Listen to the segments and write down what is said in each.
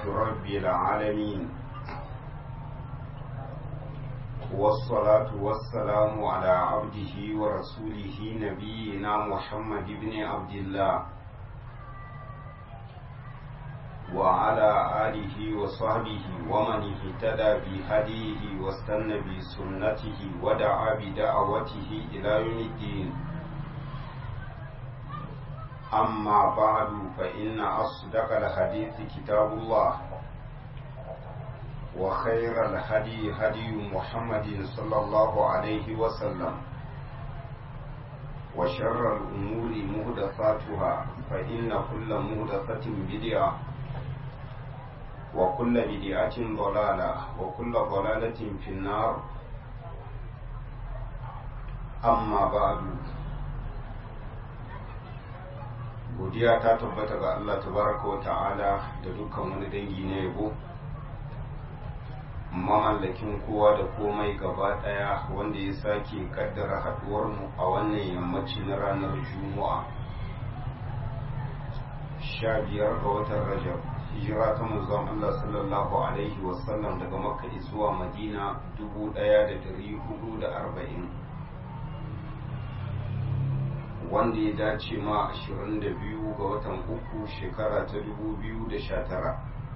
رب العالمين والصلاة والسلام على عبده ورسوله نبينا محمد بن عبد الله وعلى آله وصحبه ومن اهتدى بهديه واستنى بسنته ودعا بدعوته إلى يوم الدين أما بعد فإن أصدق الحديث كتاب الله وخير الهدي هدي محمد صلى الله عليه وسلم وشر الأمور مهدفاتها فإن كل مهدفة بدعة وكل بدعة ضلالة وكل ضلالة في النار أما بعد godiya ta tabbata ga Allah tabaraka wa ta'ala da dukkan wani dangi na yabo mamallakin kowa da komai gaba daya wanda ya sake kaddara haduwar mu a wannan yammaci na ranar juma'a sha biyar ga watan rajab hijira ta manzon Allah sallallahu alaihi wasallam daga makka zuwa madina dubu daya da dari hudu da arba'in wanda ya dace ma 22 ga watan uku shekara ta 2019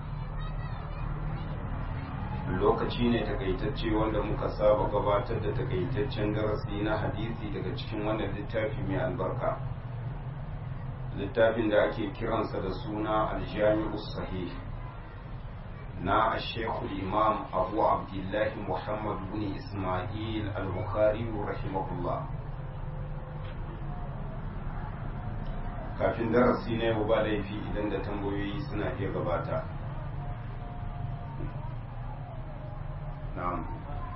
lokaci ne takaitacce wanda muka saba gabatar da takaitaccen darasi na hadisi daga cikin wannan littafi mai albarka littafin da ake kiransa da suna aljami'u sahih na ashekul imam abu abdullahi muhammad bin ismail al-bukhari rahimahullah kafin darasi na yau ba laifi idan da tambayoyi suna iya gabata na'am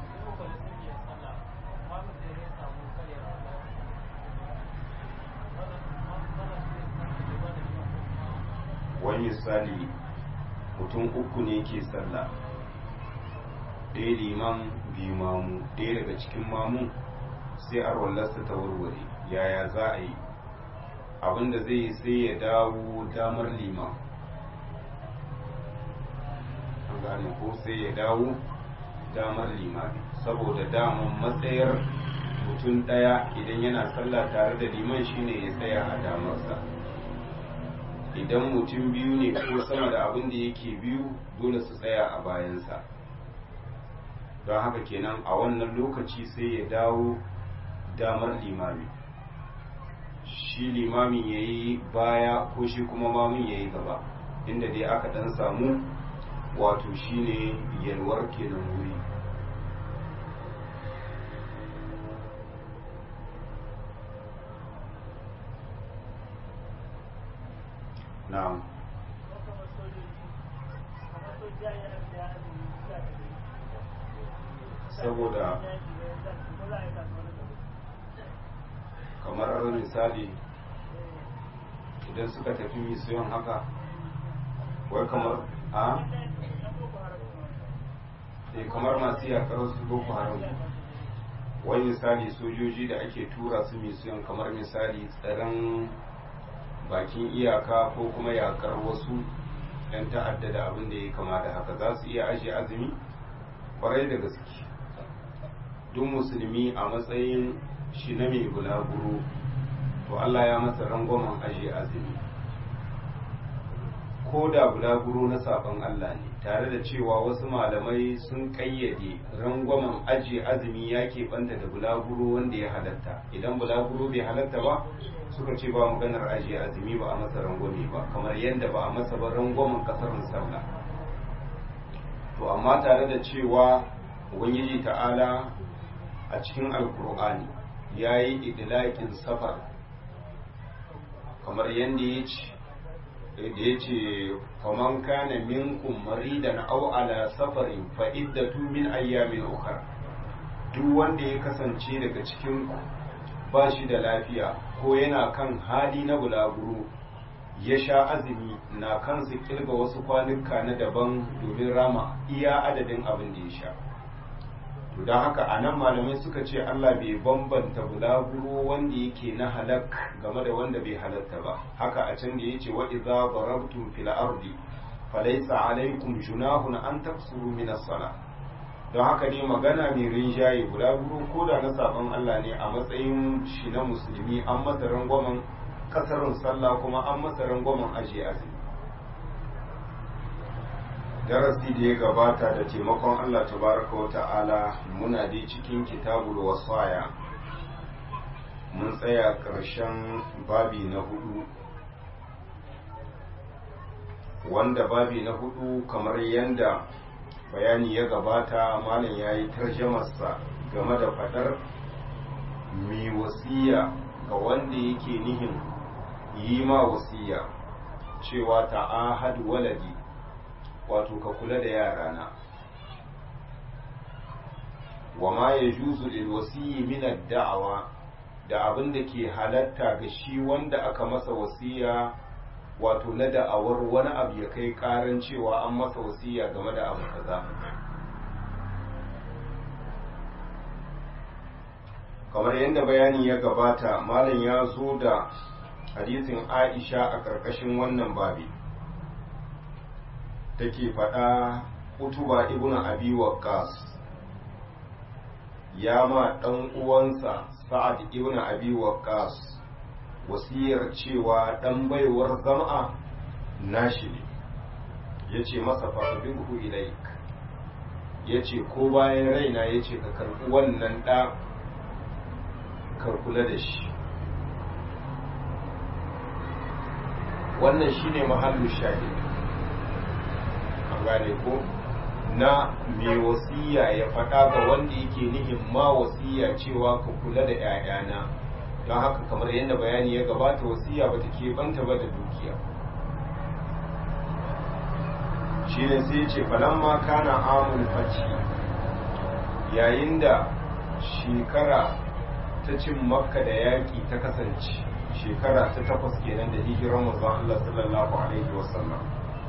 wani misali mutum uku ne ke sallah ɗaya liman biyu mamu ɗaya daga cikin mamu sai a rollarsa ta warware yaya za a yi abinda zai yi sai ya dawo damar liman an gane ko sai ya dawo damar limami saboda damar matsayar mutum ɗaya idan yana sallah tare da liman shine ya tsaya a damarsa idan mutum biyu ne ko sama da abin da yake biyu dole su tsaya a bayansa don haka kenan a wannan lokaci sai ya dawo damar limami shi limamin ya yi baya ko shi kuma mamin ya yi gaba inda dai aka dan samu wato shine yalwar kenan wuri na'am saboda kamar misali idan suka tafi misiyon haka wai kamar a e kamar masu yakar su boko haram wai misali sojoji da ake tura su misiyon kamar misali tsaron bakin iyaka ko kuma yakar wasu yan ta'adda da abin da ya kama da haka za su iya ajiye azumi kwarai da gaske duk musulmi a matsayin shi na mai bulaguro to Allah ya masa rangwamen aje azumi ko da bulaguro na sabon Allah ne tare da cewa wasu malamai sun kayyade rangwamen aje azumi ya banta da bulaguro wanda ya halatta idan bulaguro bai halatta ba suka ce ba maganar aje azumi ba a masa rangwame ba kamar yadda ba a masa ba rangwamen kasar sallah to amma tare da cewa ubangiji ta'ala a cikin alkur'ani ya yi idilakin safar kamar yadda ya ce da ya ce faman kana minkum maridan aw ala safarin fa iddatu min ayyamin ukhra duk wanda ya kasance daga cikin ba shi da lafiya ko yana kan hali na bulaguro ya sha azumi na kansu kirga wasu kwanuka na daban domin rama iya adadin abin da ya sha to don haka a nan malamai suka ce Allah bai bambanta bulaguro wanda yake na halak game da wanda bai halatta ba haka a can da ya ce wa idza darabtum fil ardi falaisa alaikum junahun an taksuru min as-sala don haka ne magana mai rinjaye guda guru ko da na sabon Allah ne a matsayin shi na musulmi an masa rangwamen kasarin sallah kuma an masa rangwamen aje azumi darasi da ya gabata da taimakon Allah tabaraka wa ta'ala muna dai cikin kitabul wasaya mun tsaya ƙarshen babi na hudu wanda babi na hudu kamar yadda bayani ya gabata malam ya yi tarjamarsa game da fadar mai wasiya ga wanda yake nihin yi ma wasiya cewa ta'ahad waladi wato ka kula da yarana wa ma ya juzu lil wasiyi min da'awa da abin da ke halatta ga shi wanda aka masa wasiya wato na da'awar wani abu ya kai karan cewa an masa wasiya game da abu kaza kamar yadda bayani ya gabata malam ya zo da hadisin aisha a ƙarƙashin wannan babi take faɗa utuba ibn abi waqqas ya ma ɗan uwansa sa'ad ibn abi waqqas wasiyar cewa ɗan baiwar zam'a nashi ne ya ce masa faɗaɗin ilaik ya ce ko bayan raina ya ce ka karɓi wannan ɗa karkula da shi wannan shine mahallu shahid an gane ko na mai wasiya ya faɗa ga wanda yake nihin ma wasiya cewa ka kula da 'ya'yana don haka kamar yadda bayani ya gabata wasiya ba ta keɓanta ba da dukiya shi ne sai ce falamma kana amul faci yayin da shekara ta cin makka da yaƙi ta kasance shekara ta takwas kenan da hijiran manzon Allah sallallahu alaihi wasallam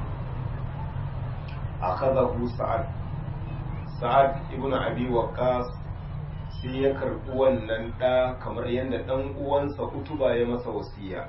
akhadahu sa'ad sa'ad ibn abi waqqas sai ya karɓi wannan ɗa kamar yadda ɗan uwansa utuba ya masa wasiya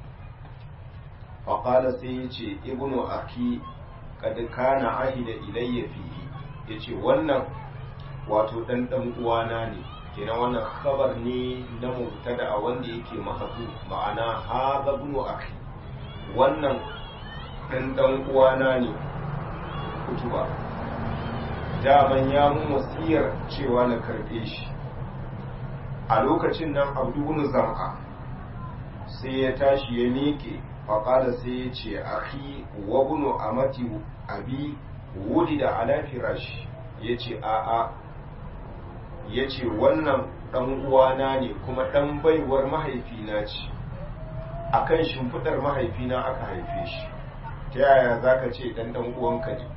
faƙala sai ya ce ibnu aki kad kana ahida ilayya fihi ya ce wannan wato ɗan ɗan uwana ne kenan wannan khabar ne na mubtada a wanda yake mahazu ma'ana haza ibnu aki wannan ɗan ɗan uwana ne utuba daman ya mun wasiyar cewa na karɓe shi a lokacin nan abdubun zam'a sai ya tashi ya miƙe faƙada sai ya ce ahi wa bunu amati abi wudi da ala firashi ya ce a'a ya ce wannan ɗan uwana ne kuma ɗan baiwar mahaifina ce a kan shimfiɗar mahaifina aka haife shi ta yaya za ka ce ɗan ɗan uwanka ne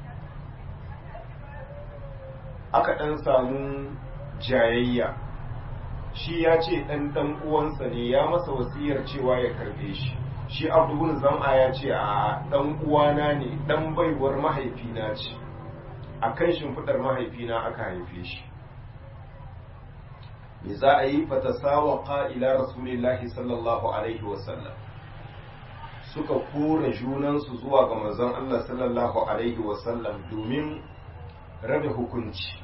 aka ɗan samu jayayya shi ya ce ɗan ɗan uwansa ne ya masa wasiyar cewa ya karɓe shi shi abdubun zam'a ya ce a ɗan uwana ne ɗan baiwar mahaifina ce a kan shimfiɗar mahaifina aka haife shi me za a yi fatasawa ƙa'ila rasulillahi sallallahu alaihi wasallam suka kora junansu zuwa ga manzon Allah sallallahu alaihi wasallam domin rabe hukunci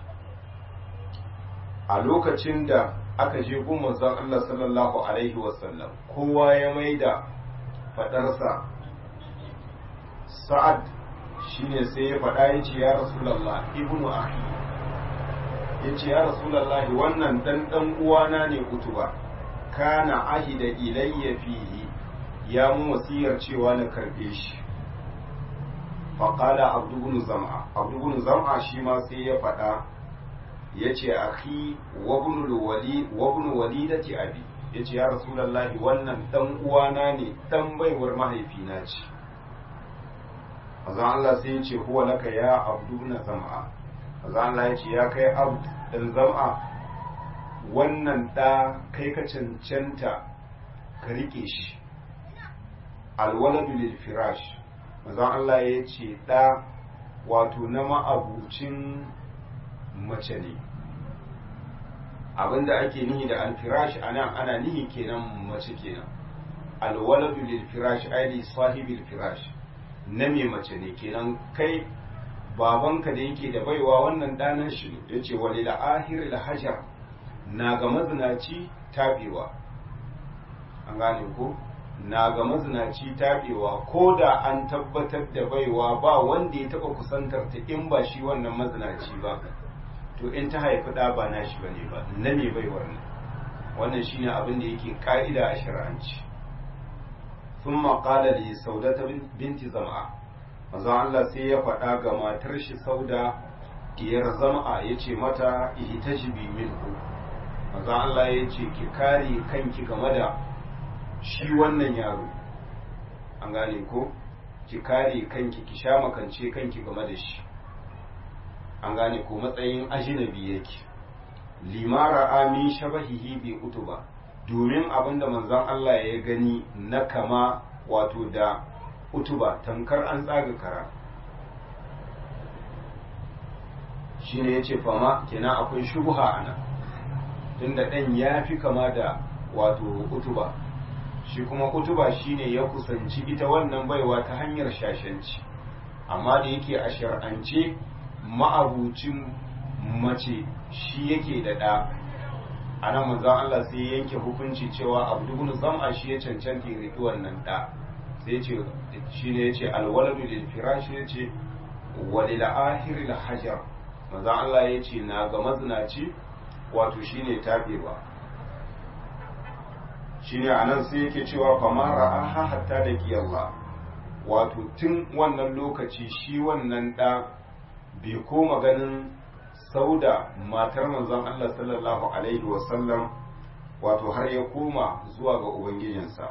a lokacin da aka je gun manzon Allah sallallahu alaihi wasallam kowa ya maida fadarsa sa'ad shine sai ya faɗa ya ce ya rasulallah ibnu ahi ya ce ya rasulallah wannan dan dan uwana ne kutuba kana ahida ilayya fihi ya mu wasiyar cewa na karbe shi faƙala abdubun zam'a abdubun zam'a shi ma sai ya faɗa ya ce akhi wabnu walidati abi ya ce ya rasulallahi wannan ɗan uwana ne ɗan baiwar mahaifina ce azan Allah sai ya ce huwa laka ya abdubun zam'a azan Allah ya ce ya kai abd ɗan zam'a wannan ɗa kai ka cancanta ka riƙe shi alwaladu lil firash manzon Allah ya ce ɗa wato na ma'abucin mace ne abinda ake nihi da alfirash a nan ana nihi kenan mace kenan alwaladu lil firash aili sahibil firash na mai mace ne kenan kai babanka da yake da baiwa wannan ɗanan shi ne ya ce wani la'ahir hajar na ga mazinaci taɓewa an gane ko na ga mazinaci taɓewa ko da an tabbatar da baiwa ba wanda ya taɓa kusantar ta in ba shi wannan mazinaci ba to in ta haifi ɗa ba na shi ba ne ba na mai baiwar ne wannan shine abin da yake ka'ida a shari'anci sun maƙala da saudata binti zama'a manzo Allah sai ya faɗa ga matar shi sauda diyar zama'a ya ce mata ihtajibi minhu manzo Allah ya ce ki kare kanki game da shi wannan yaro an gane ko ki kare kanki ki sha makance kanki game da shi an gane ko matsayin ajinabi yake limara amin shabahihi bi utuba domin abinda manzon Allah ya gani na kama wato da utuba tankar an tsaga kara shine yace fama kenan akwai shubha ana tunda dan ya fi kama da wato utuba shi kuma utuba shine ya kusanci ita wannan baiwa ta hanyar shashanci amma da yake a shar'ance ma'abucin mace shi yake da ɗa a nan manzan Allah sai ya yanke hukunci cewa abdubun zam'a shi ya cancanta ya riƙi wannan ɗa sai ce shi ne ya ce alwaladu lil firashi ya ce walil ahiri la hajar manzan Allah ya ce na ga mazinaci wato shi ne taɓewa shi ne a nan sai yake cewa famara aha hatta da kiyalla wato tun wannan lokaci shi wannan ɗa bai koma ganin sauda matar manzon Allah sallallahu alaihi wasallam wato har ya koma zuwa ga ubangijinsa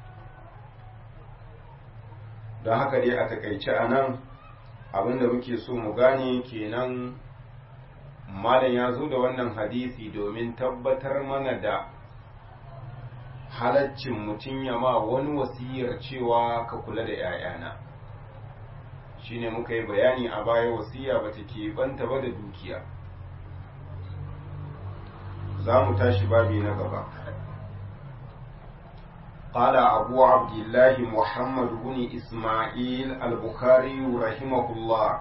don haka dai a takaice a nan abinda muke so mu gane kenan malam ya zo da wannan hadisi domin tabbatar mana da halaccin mutum ya ma wani wasiyar cewa ka kula da 'ya'yana shine muka yi bayani a baya wasiya ba ta keɓanta ba da dukiya za mu tashi babi na gaba قال أبو عبد الله محمد بن إسماعيل البخاري رحمه الله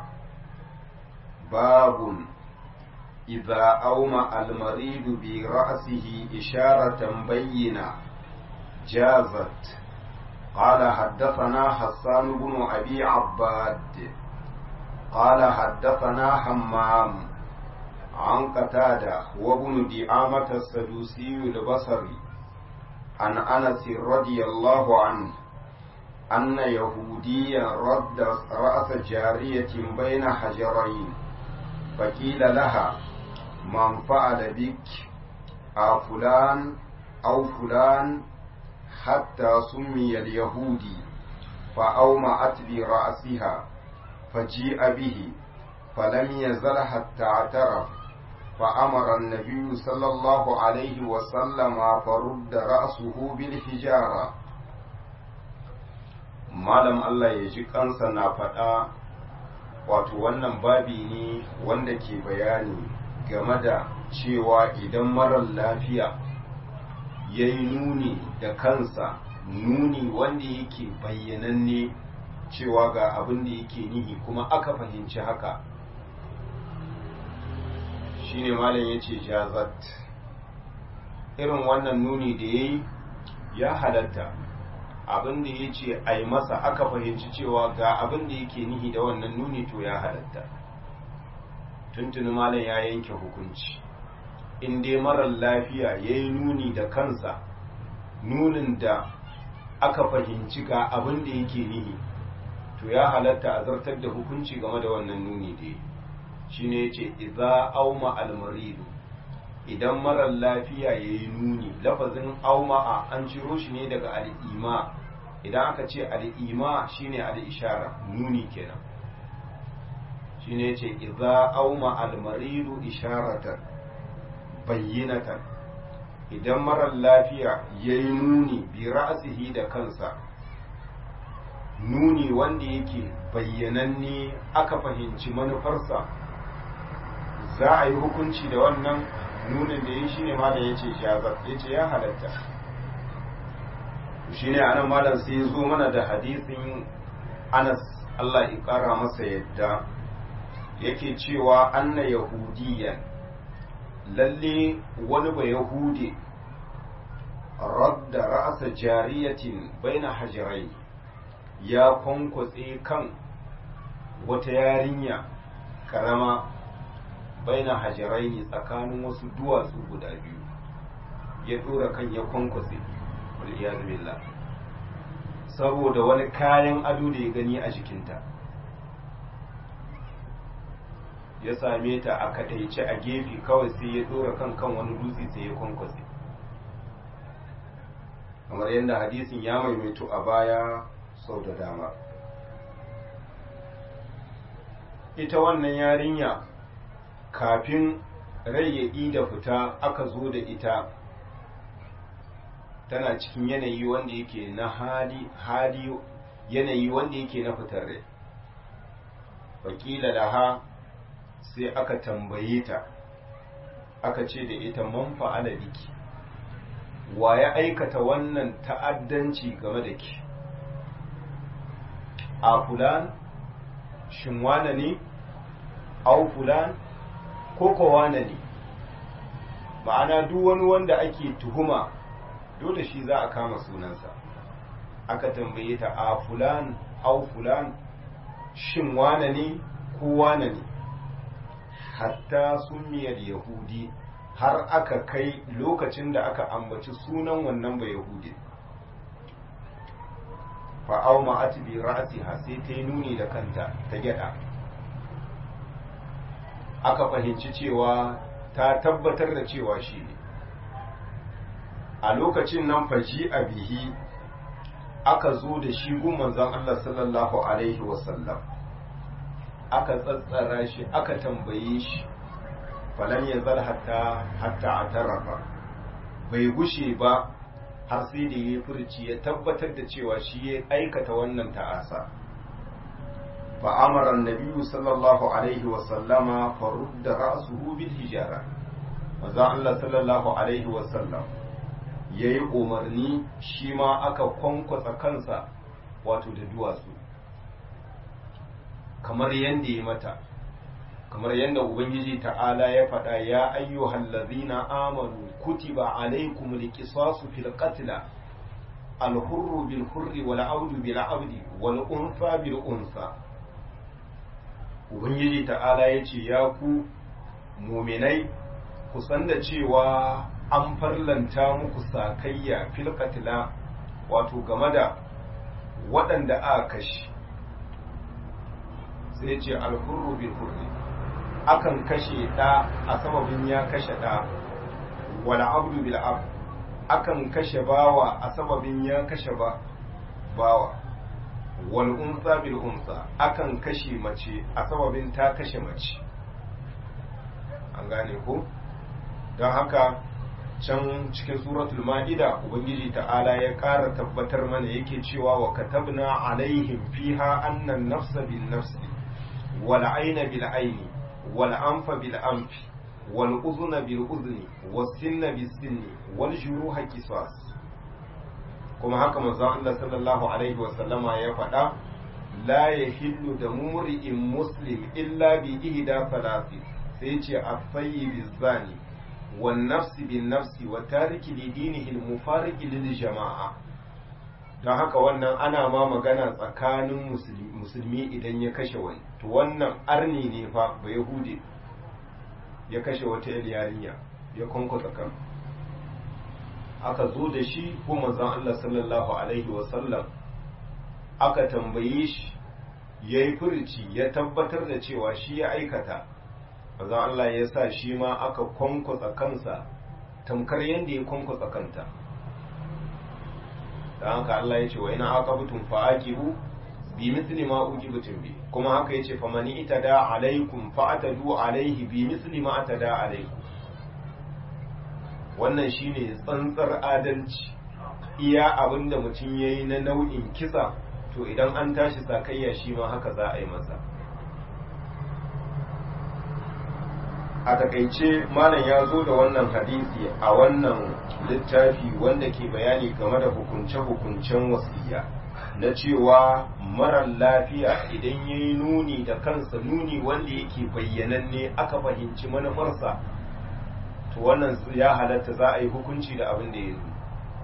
باب إذا أومأ المريض برأسه إشارة بينة جازت قال حدثنا حسان بن أبي عباد قال حدثنا حمام عن قتادة وابن دعامة السدوسي البصري عن أنس رضي الله عنه أن يهوديا رد رأس جارية بين حجرين فقيل لها من فعل بك أفلان أو فلان حتى سمي اليهودي فأومأت برأسها فجيء به فلم يزل حتى اعترف فأمر النبي صلى الله عليه وسلم فرد رأسه بالحجارة malam Allah ya ji kansa na faɗa wato wannan babi ne wanda ke bayani game da cewa idan marar lafiya ya yi nuni da kansa nuni wanda yake bayyananne cewa ga abin da yake nihi kuma aka fahimci haka shine malam ya ce jazat irin wannan nuni da ya yi ya halatta abin da ya ce a yi masa aka fahimci cewa ga abin da yake nihi da wannan nuni to ya halatta tuntuni malam ya yanke hukunci in dai marar lafiya ya yi nuni da kansa nunin da aka fahimci ga abin da yake nihi to ya halatta a zartar da hukunci game da wannan nuni da ya shi ne ce iza auma almaridu idan marar lafiya ya yi nuni lafazin auma'a an ciro shi ne daga al'ima idan aka ce al'ima shine al'ishara nuni kenan shi ne ce iza auma almaridu isharatan bayyinatan idan marar lafiya ya yi nuni bi ra'asihi da kansa nuni wanda yake bayyananne aka fahimci manufarsa za a yi hukunci da wannan nunin da ya shi ne malam ya ce shazar ya ce ya halatta shi ne anan malam sai zo mana da hadisin anas Allah ya ƙara masa yadda yake cewa anna yahudiyan lalle wani ba yahudi radda ra'asa jariyatin baina hajirai ya kwankwatse kan wata yarinya karama baina hajirai ne tsakanin wasu duwatsu guda biyu ya dora kan ya kwankwatse billah saboda wani kayan ado da ya gani a jikinta ya same ta a kadaice a gefe kawai sai ya dora kan kan wani dutse sai ya kwankwatse kamar yadda hadisin ya maimaitu a baya sau da dama ita wannan yarinya kafin rai ya da fita aka zo da ita tana cikin yanayi wanda yake na hali hali yanayi wanda yake na fitar rai wakila laha sai aka tambaye ta aka ce da ita man fa'ala biki wa ya aikata wannan ta'addanci game da ki a fulan shin wane ne au fulan ko ko wane ne ma'ana duk wani wanda ake tuhuma dole shi za a kama sunansa aka tambaye ta a fulan au fulan shin wane ne ko wane ne hatta sunniyar yahudi har aka kai lokacin da aka ambaci sunan wannan ba yahudi fa'au ma'ati bi ra'siha sai ta yi nuni da kanta ta gyada aka fahimci cewa ta tabbatar da cewa shi ne a lokacin nan faji a bihi aka zo da shi gun manzon Allah sallallahu alaihi wasallam aka tsatsara shi aka tambaye shi falan ya zar hatta hatta a tarafa bai gushe ba har sai da ya furci ya tabbatar da cewa shi ya aikata wannan ta'asa fa amara annabi sallallahu alaihi wa sallama fa rudda ra'suhu bil hijara manzo Allah sallallahu alaihi wa sallam yayi umarni shi ma aka kwankwasa kansa wato da duwatsu kamar yanda ya mata kamar yadda ubangiji ta'ala ya faɗa ya ayyuhal ladzina amanu kutiba alaykum liqisasu fil qatl al hurru bil hurri wal abdu bil abdi wal unsa bil unsa ubangiji ta'ala ya ce ya ku muminai ku san da cewa an farlanta muku sakayya fil qatl wato game da waɗanda aka kashe sai ce al hurru bil hurri akan kashe ɗa a sababin ya kashe ɗa wala abdu bil ab akan kashe bawa a sababin ya kashe ba bawa wal unsa bil unsa akan kashe mace a sababin ta kashe mace an gane ko don haka can cikin suratul ma'ida ubangiji ta'ala ya ƙara tabbatar mana yake cewa wa katabna alaihim fiha annan nafsa bin nafsi wal aina bil aini والأنف بالأنف والأذن بالأذن والسن بالسن والجروح قصاص كما haka manzon Allah sallallahu alaihi wa sallama ya faɗa la yahillu da mumri'in muslim illa bi ihda salasi sai ce at-tayyib zani wan nafsi bin nafsi wa tariki li dinihi al-mufariq lil jama'a don haka wannan ana ma magana tsakanin musulmi idan ya kashe wani to wannan arni ne fa ba yahudi ya kashe wata yarinya ya kwankwasa kan aka zo da shi ko manzon Allah sallallahu alaihi wasallam aka tambaye shi ya yi furici ya tabbatar da cewa shi ya aikata manzon Allah ya sa shi ma aka kwankwasa kansa tamkar yadda ya kwankwasa kanta da haka Allah ya ce wa ina aqabtum fa'aqibu bi misli ma ujibatum bi kuma haka yace fa mani itada alaikum fa'atadu alaihi bi misli ma atada alaikum wannan shine tsantsar adalci iya abinda mutum yayi na nau'in kisa to idan an tashi sakayya shi ma haka za a yi masa a takaice malam ya zo da wannan hadisi a wannan littafi wanda ke bayani game da hukunce-hukuncen wasiya na cewa marar lafiya idan ya yi nuni da kansa nuni wanda yake bayyananne aka fahimci manufarsa to wannan ya halatta za a yi hukunci da abin da ya nuni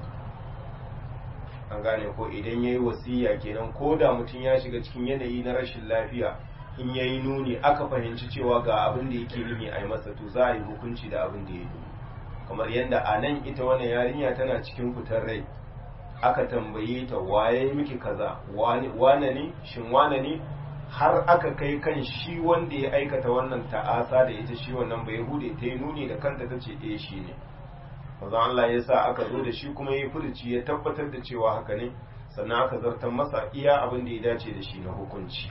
an gane ko idan ya yi wasiya kenan ko da mutum ya shiga cikin yanayi na rashin lafiya in ya yi nuni aka fahimci cewa ga abin da yake nuni a yi masa to za a yi hukunci da abin da ya nuni kamar yadda a nan ita wannan yarinya tana cikin fitar rai aka tambaye ta waye miki kaza wane ne shin wane ne har aka kai kan shi wanda ya aikata wannan ta'asa da ita shi wannan bai hude ta yi nuni da kanta ta ce eh shi ne maza Allah ya sa aka zo da shi kuma ya furuci ya tabbatar da cewa haka ne sannan aka zartar masa iya abin da ya dace da shi na hukunci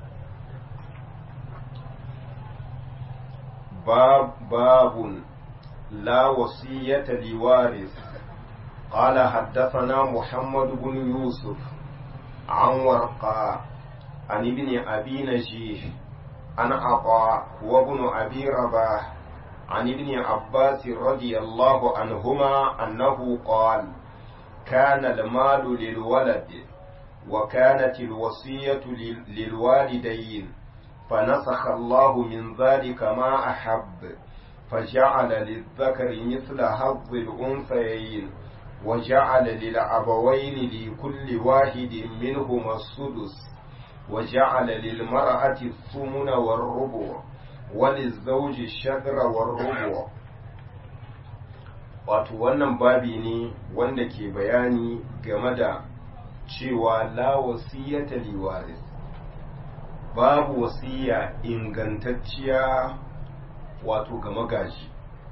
babun la wasiyata liwaris قال حدثنا محمد بن يوسف عن ورقاء عن ابن أبي نجيح عن عطاء وابن أبي رباح عن ابن عباس رضي الله عنهما أنه قال كان المال للولد وكانت الوصية للوالدين فنسخ الله من ذلك ما أحب فجعل للذكر مثل حظ الأنثيين وجعل للأبوين لكل واحد منهما السدس وجعل للمرأة الثمن والربع وللزوج الشطر والربع wato wannan babi ne wanda ke bayani game da cewa la wasiyata liwaris babu wasiya ingantacciya wato ga magaji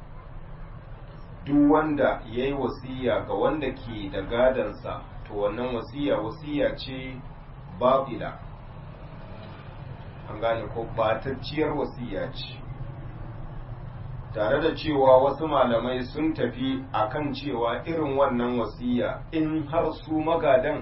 duk wanda ya yi wasiya ga wanda ke da gadansa to wannan wasiya wasiya ce babila an gane ko batacciyar wasiya ce tare da cewa wasu malamai sun tafi akan cewa irin wannan wasiya in har su magadan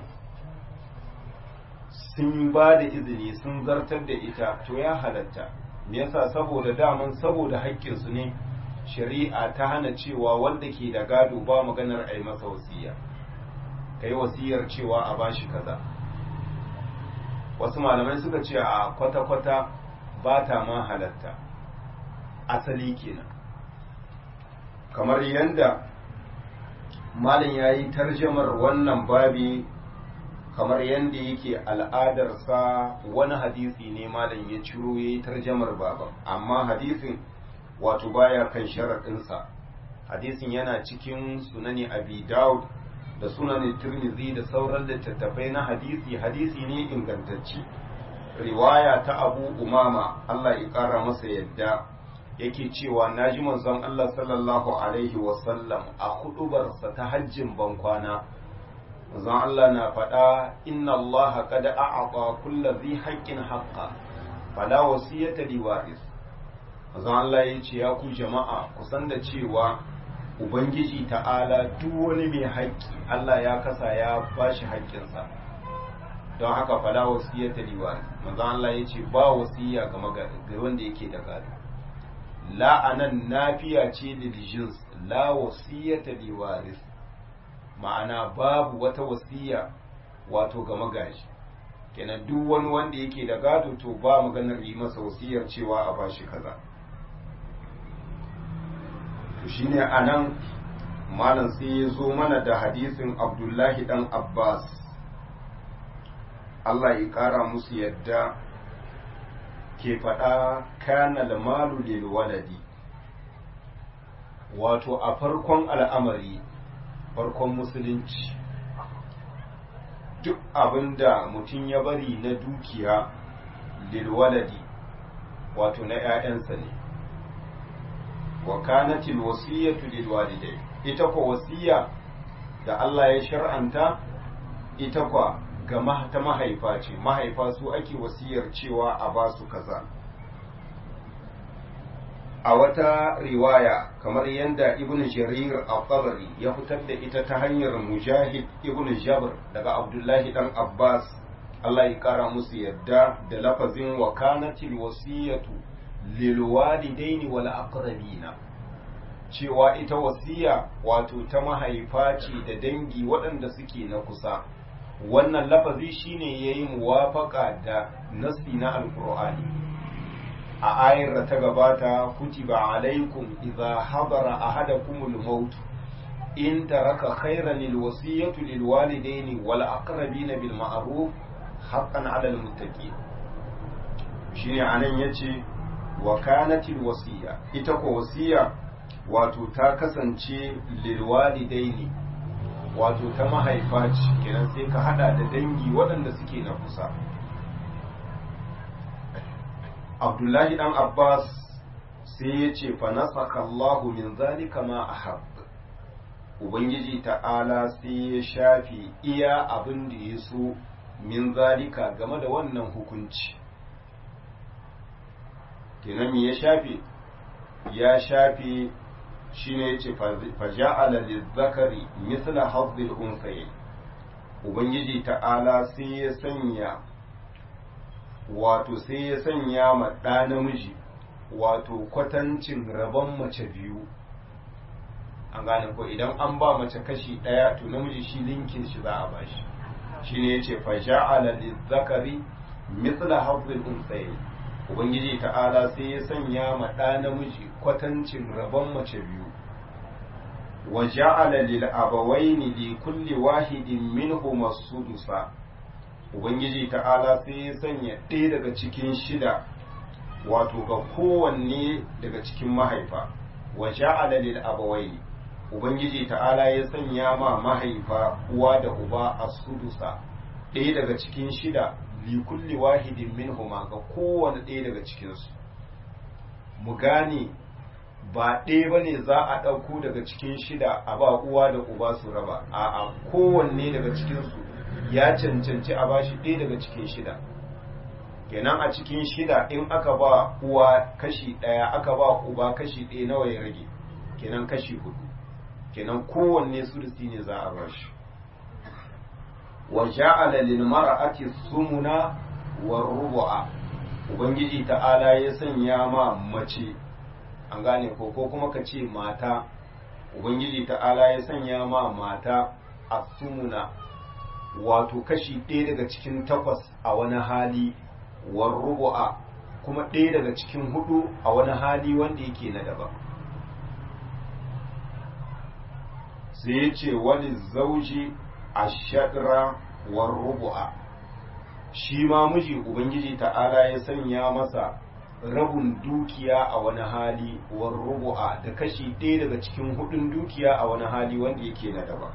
sun ba da izini sun zartar da ita to ya halatta me yasa saboda daman saboda haƙƙinsu ne shari'a ta hana cewa wanda ke da gado ba maganar a yi masa wasiya ka yi wasiyar cewa a bashi kaza wasu malamai suka ce a kwata-kwata ba ta ma halatta asali kenan kamar yadda malin ya yi tarjamar wannan babi kamar yadda yake al'adarsa wani hadisi ne malin ya ciro ya yi tarjamar baban amma hadisin wato baya kan sharaɗinsa hadisin yana cikin sunani abi daud da sunanin tirmizi da sauran littattafai na hadisi hadisi ne ingantacce riwaya ta abu umama allah ya ƙara masa yadda yake cewa na ji manzon allah sallallahu alaihi wasallam a hudubarsa ta hajjin bankwana manzon allah na faɗa inna allah qad a'ata kulli dhi haqqin haqqa fala wasiyata liwaris manzon Allah ya ce ya ku jama'a kusan da cewa ubangiji ta'ala duk wani mai haƙƙi Allah ya kasa ya bashi haƙƙinsa don haka fala wasiyya ta liwari manzon Allah ya ce ba wasiya ga wanda yake da gado la anan nafiya ce lil jins la wasiyya ta liwaris ma'ana babu wata wasiya wato ga magaji kenan duk wani wanda yake da gado to ba maganar yi masa wasiyar cewa a bashi kaza to shine anan malam sai ya zo mana da hadisin abdullahi dan abbas Allah ya kara musu yadda ke faɗa kana malu lil waladi wato a farkon al'amari farkon musulunci duk abinda mutum ya bari na dukiya lil waladi wato na ‘ya'yansa ne wa kanatil wasiyatu lil walidai ita ko wasiya da Allah ya shar'anta ita kwa ga ta mahaifa ce mahaifa su ake wasiyar cewa a ba su kaza a wata riwaya kamar yadda ibn jarir al-tabari ya fitar da ita ta hanyar mujahid ibn jabr daga abdullahi dan abbas Allah ya kara musu yadda da lafazin wa kanatil wasiyatu lil walidaini wal aqrabina cewa ita wasiya wato ta mahaifa ce da dangi waɗanda suke na kusa wannan lafazi shine yayi muwafaka da nasi na alqur'ani a ayar da ta gabata kutiba alaikum idza hadara ahadakumul maut in taraka khairan lil wasiyatu lil walidaini wal aqrabina bil ma'ruf haqqan 'ala al muttaqin shine anan yace wa kanatil wasiya ita ko wasiya wato ta kasance lil walidaini wato ta mahaifa ce kenan sai ka hada da dangi waɗanda suke na kusa abdullahi dan abbas sai ya ce fa nasaka allahu min zalika ma ahab ubangiji ta'ala sai ya shafi iya abin da ya so min zalika game da wannan hukunci kenan ya shafe ya shafe shine yace fa ja'ala lizzakari misla hazzil unsayi ubangiji ta'ala sai ya sanya wato sai ya sanya ma ɗa namiji wato kwatancin rabon mace biyu an gane ko idan an ba mace kashi ɗaya to namiji shi linkin shi za a bashi shine yace fa ja'ala lizzakari misla hazzil unsayi ubangiji ta'ala sai ya sanya ma ɗa namiji kwatancin rabon mace biyu wa ja'ala lil abawaini li kulli wahidin minhum as-sudusa ubangiji ta'ala sai ya sanya ɗaya daga cikin shida wato ga kowanne daga cikin mahaifa wa ja'ala lil abawaini ubangiji ta'ala ya sanya ma mahaifa uwa da uba as-sudusa ɗaya daga cikin shida likulli wahidin minhuma ga kowane ɗaya daga cikinsu mu gane ba ɗaya ba ne za a ɗauko daga cikin shida a ba uwa da uba su raba a kowanne daga cikinsu ya cancanci a bashi ɗaya daga cikin shida kenan a cikin shida in aka ba uwa kashi ɗaya aka ba uba kashi ɗaya nawa ya rage kenan kashi hudu kenan kowanne sulusi ne za a bashi wa ja'ala lil mar'ati sumuna wa rubu'a ubangiji ta'ala ya sanya ma mace an gane ko ko kuma ka ce mata ubangiji ta'ala ya sanya ma mata asumuna wato kashi ɗaya daga cikin takwas a wani hali wa rubu'a kuma ɗaya daga cikin hudu a wani hali wanda yake na daban sai ya ce wani zauji ashadra war rubu'a shi ma miji ubangiji ta'ala ya sanya masa rabin dukiya a wani hali war rubu'a da kashi ɗaya daga cikin hudun dukiya a wani hali wanda yake na daban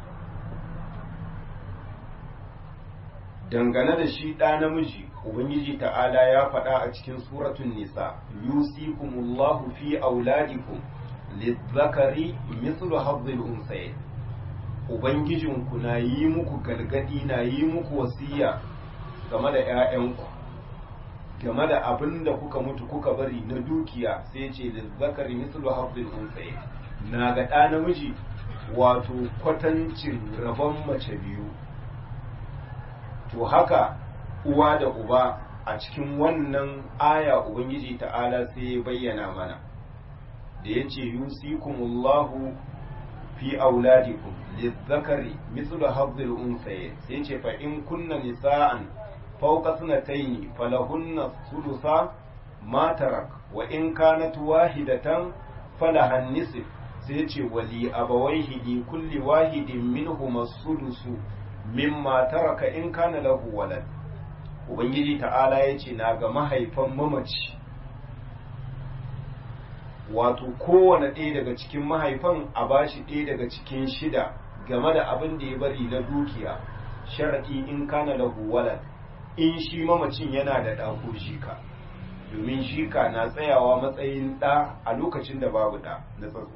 dangane da shi ɗa namiji ubangiji ta'ala ya faɗa a cikin suratun nisa yusikumullahu fi auladikum lizzakari mithlu hazzil unsayin Ubangijinku na yi muku gargadi na yi muku wasiya game da ‘ya'yanku, game da abin da kuka mutu kuka bari na dukiya sai ce da zakari mislu hafzin unsaye na ga ɗa namiji wato kwatancin rabon mace biyu. To haka uwa da uba a cikin wannan aya Ubangiji ta'ala sai ya bayyana mana da ya ce yusikumullahu fi auladikum lizzakari mithlu hadhil unsayayn sai ce fa in kunna nisa'an fawqa sanatayn falahunna thulutha ma tarak wa in kanat wahidatan falaha nisf sai ce wali abawaihi li kulli wahidin minhum as-sudusu mimma taraka in kana lahu walad ubangiji ta'ala yace na ga mahaifan mamaci wato kowane ɗaya daga cikin mahaifan a bashi ɗaya daga cikin shida game da abin da ya bari na dukiya sharaɗi in kana lahu walad in shi mamacin yana da ɗa ko shika domin shika na tsayawa matsayin ɗa a lokacin da babu ɗa na tsatso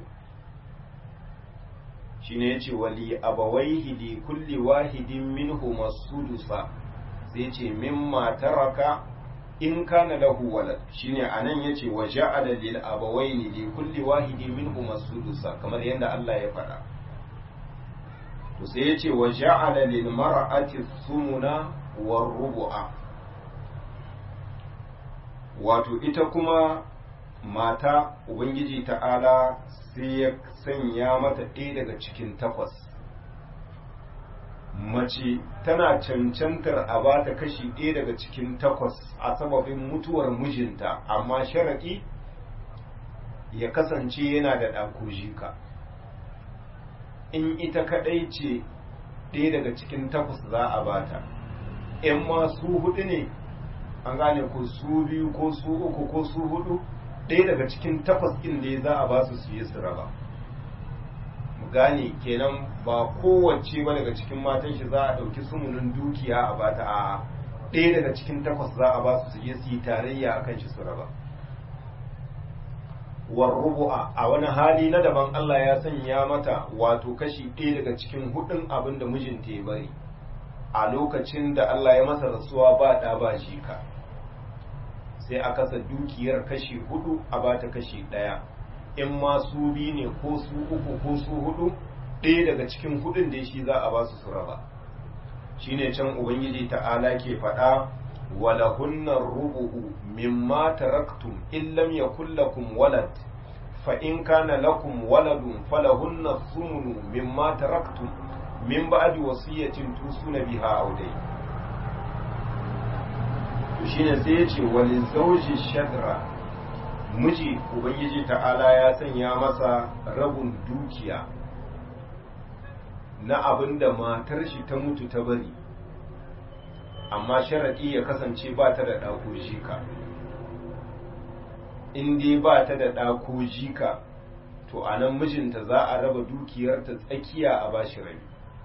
shi ne ya ce wali abawaihi li kulli wahidin minhu masudusa sai ce mimma taraka in kana lahu walad shine anan yace wa ja'ala lil abawaini li kulli wahidin minhum as-sudusa kamar yadda Allah ya faɗa to sai yace wa ja'ala lil mar'ati sumuna war rubu'a wato ita kuma mata ubangiji ta'ala sai ya sanya mata ɗaya daga cikin takwas mace tana cancantar a ba ta kashi ɗaya daga cikin takwas a sababin mutuwar mijinta amma sharaɗi ya kasance yana da ɗakojika in ita kaɗai ce ɗaya daga cikin takwas za a bata in ma su hudu ne an gane ko su biyu ko su uku ko su hudu ɗaya daga cikin takwas ɗin da za a ba su su yi su raba mu gane kenan ba kowace ba daga cikin matan shi za a ɗauki sumunin dukiya a bata a ɗaya daga cikin takwas za a ba su su je su yi tarayya a kan shi su raba war rubu'a a wani hali na daban Allah ya sanya mata wato kashi ɗaya daga cikin hudun abin da mijinta ya bari a lokacin da Allah ya masa rasuwa ba ɗa ba jika sai a kasa dukiyar kashi hudu a bata kashi ɗaya in ma su biyu ne ko su uku ko su hudu ɗaya daga cikin hudun da shi za a ba su su raba shine can ubangiji ta'ala ke faɗa ولهن الربع مما تركتم إن لم يكن لكم ولد فإن كان لكم ولد فلهن الثمن مما تركتم من بعد وصية توصون بها أو دين shine sai ya ce wani zauji shadra miji ubangiji ta'ala ya sanya masa rabin dukiya na abin da matar shi ta mutu ta bari amma sharaɗi ya kasance ba ta da ɗako jika in dai ba ta da ɗako jika to a nan mijinta za a raba dukiyarta tsakiya a bashi rabi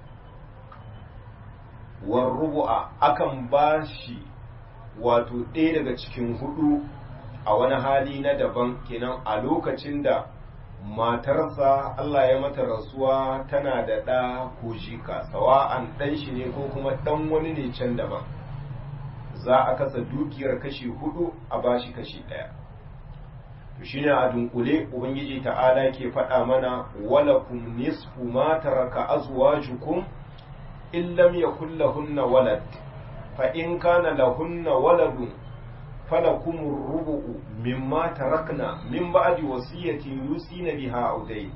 war rubu'a akan bashi wato ɗaya daga cikin hudu a wani hali na daban kenan a lokacin da matarsa Allah ya mata rasuwa tana da ɗa ko jika sawa'an ɗan shi ne ko kuma ɗan wani ne can daban za a kasa dukiyar kashi hudu a bashi kashi ɗaya to shine a dunkule ubangiji ta'ala ke faɗa mana walakum nisfu ma taraka azwajukum in lam yakul lahunna walad fa in kana lahunna waladun فلكم الربع مما تركنا من بعد وصية يوصين بها أو دين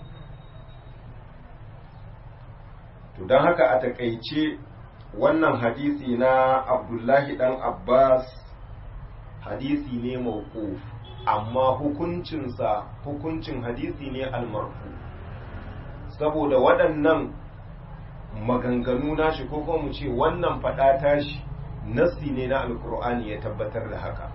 to don haka a takaice wannan hadisi na abdullahi dan abbas hadisi ne mawquf amma hukuncinsa hukuncin hadisi ne almarfu saboda waɗannan maganganu nashi ko kuma mu ce wannan faɗa tashi nassi ne na alkur'ani ya tabbatar da haka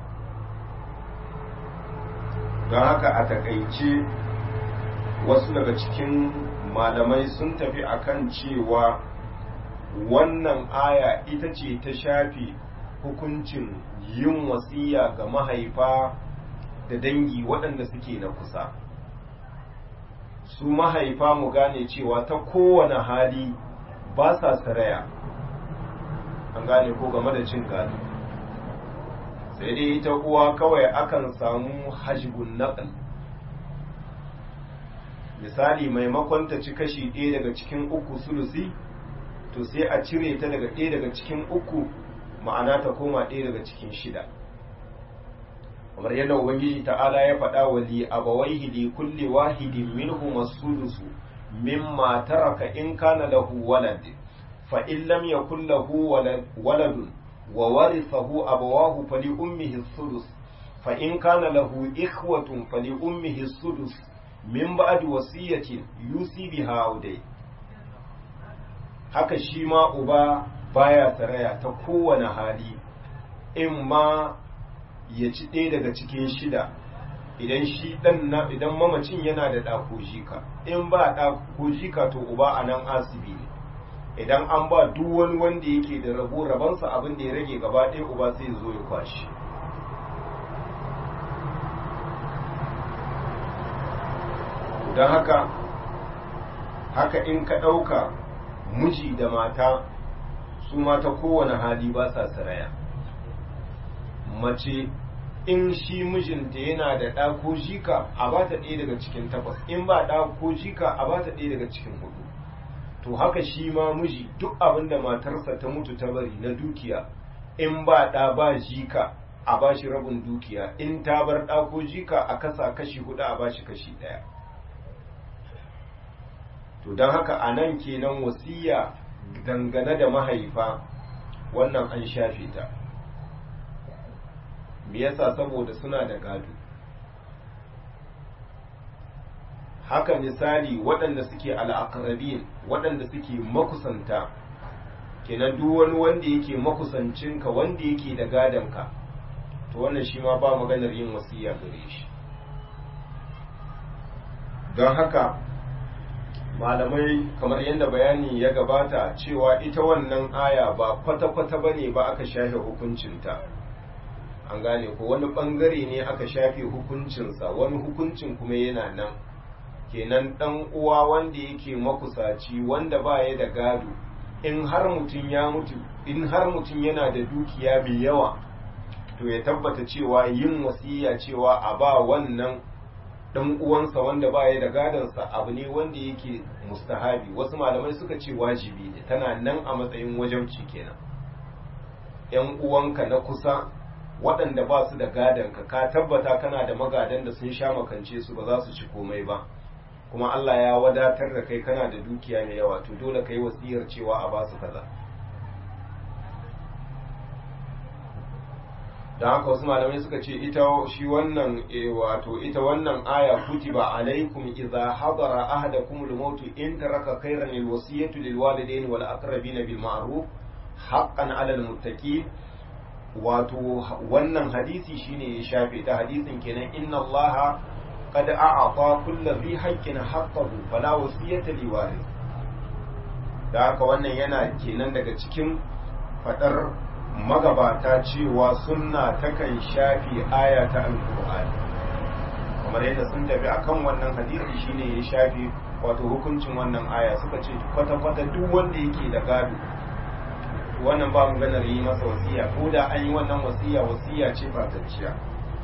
don haka a takaice wasu daga cikin malamai sun tafi akan cewa wannan aya ita ce ta shafi hukuncin yin wasiya ga mahaifa da dangi waɗanda suke na kusa su mahaifa mu gane cewa ta kowane hali ba sa saraya an gane ko game da cin gado sai dai ita uwa kawai akan samu hajibun naqal misali maimakon ta ci kashi ɗaya daga cikin uku sulusi to sai a cire ta daga ɗaya daga cikin uku ma'ana ta koma ɗaya daga cikin shida kamar yadda ubangiji ta'ala ya faɗa wa li abawaihi li kulli wahidin minhum as-sulusu mimma taraka in kana lahu walad fa in lam yakul lahu waladun wa warithahu abawahu fali ummihi as-sudus fa in kana lahu ikhwatun fali ummihi as-sudus min ba'di wasiyatin yusi biha audai haka shi ma uba baya saraya ta kowane hali in ma ya ci ɗaya daga cikin shida idan shi ɗan na idan mamacin yana da ɗako jika in ba ɗako jika to uba a nan asibi ne idan an ba duk wani wanda yake da rabo rabansa abin da ya rage gaba ɗaya uba sai zo ya kwashi don haka haka in ka ɗauka miji da mata su mata kowane hali ba sa saraya mace in shi mijinta yana da ɗa ko jika a ba ta ɗaya daga cikin takwas in ba ɗa ko jika a ba ta ɗaya daga cikin hudu to haka shi ma miji duk abin da matarsa ta mutu ta bari na dukiya in ba ɗa ba jika a ba shi rabin dukiya in ta bar ɗa ko jika a kasa kashi hudu a ba shi kashi ɗaya to don haka a nan kenan wasiya dangane da mahaifa wannan an shafe ta me yasa saboda suna da gado haka misali waɗanda suke al'akarabin waɗanda suke makusanta kenan duk wani wanda yake makusancinka wanda yake da gadonka to wannan shi ma ba maganar yin wasiya gare shi don haka malamai kamar yadda bayani ya gabata cewa ita wannan aya ba kwata-kwata ba ne ba aka shafe hukuncinta an gane ko wani bangare ne aka shafe hukuncinsa wani hukuncin kuma yana nan kenan dan uwa wanda yake makusaci wanda ba ya da gado in har mutum ya mutu in har mutum yana da dukiya mai yawa to ya tabbata cewa yin wasiya cewa a ba wannan dan uwansa wanda ba ya da gadonsa abu ne wanda yake mustahabi wasu malamai suka ce wajibi ne tana nan a matsayin wajauci kenan yan uwanka na kusa waɗanda ba su da gadonka ka tabbata kana da magadan da sun sha makance su ba za su ci komai ba kuma Allah ya wadatar da kai kana da dukiya mai yawa to dole kai wasiyar cewa a ba su kaza da haka wasu malamai suka ce ita shi wannan wato ita wannan aya kutiba alaikum idza hadara ahadakum al-maut in taraka khayran al-wasiyatu lil walidayn wal aqrabin bil ma'ruf haqqan 'ala al-muttaqin wato wannan hadisi shine ya shafe ta hadisin kenan inna allaha qad a'ata kulli dhi haqqin haqqahu fala wasiyata li warith da haka wannan yana kenan daga cikin fadar magabata cewa sunna takan shafi aya ta alkur'ani kamar yadda sun tafi akan wannan hadisi shine ya shafi wato hukuncin wannan aya suka ce kwata-kwata duk wanda yake da gado wannan ba mu ganar yi masa wasiya ko da an yi wannan wasiya wasiya ce fatacciya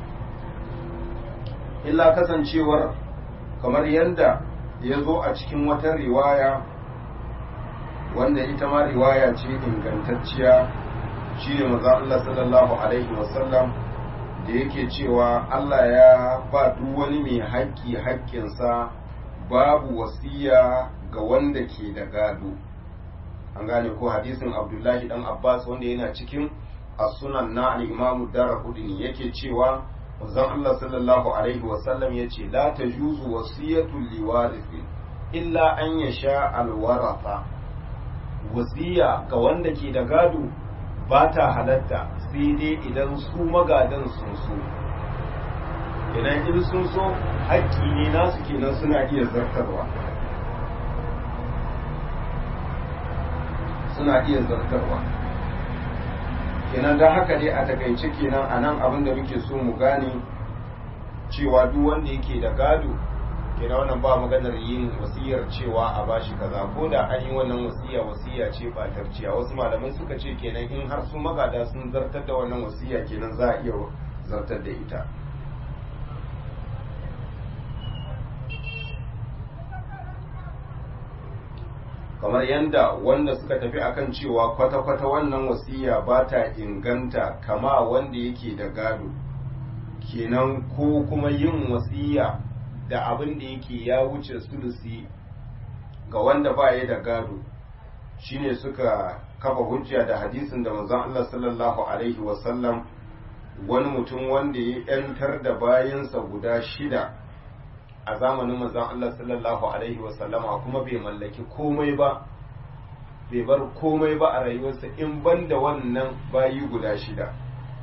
illa kasancewar kamar yadda ya zo a cikin wata riwaya wanda ita ma riwaya ce ingantacciya shine manzo Allah sallallahu alaihi wasallam da yake cewa Allah ya ba duk wani mai haƙƙi haƙƙinsa babu wasiya ga wanda ke da gado an gane ko hadisin Abdullahi dan Abbas wanda yana cikin as-sunan na al-Imam Darqutni yake cewa manzon Allah sallallahu alaihi wasallam yace la tajuzu wasiyatu liwarithi illa an yasha al-waratha wasiya ga wanda ke da gado ba ta halatta sai dai idan su magadan sun so idan in sun so haƙƙi ne nasu kenan suna iya zartarwa suna iya zartarwa kenan da haka dai a takaice kenan a nan abin da muke so mu gane cewa duk wanda yake da gado kenan wannan ba maganar yin wasiyar cewa a bashi kaza ko da an yi wannan wasiya wasiya ce batarciya wasu malamai suka ce kenan in har sun magada sun zartar da wannan wasiya kenan za a iya zartar da ita kamar yadda wanda suka tafi akan cewa kwata-kwata wannan wasiya ba ta inganta kama wanda yake da gado kenan ko kuma yin wasiya da abin da yake ya wuce sulusi ga wanda ba ya da gado shine suka kafa hujja da hadisin da manzon Allah sallallahu alaihi wasallam wani mutum wanda ya yantar da bayansa guda shida a zamanin manzon Allah sallallahu alaihi wasallama kuma bai mallaki komai ba bai bar komai ba a rayuwarsa in banda wannan bayi guda shida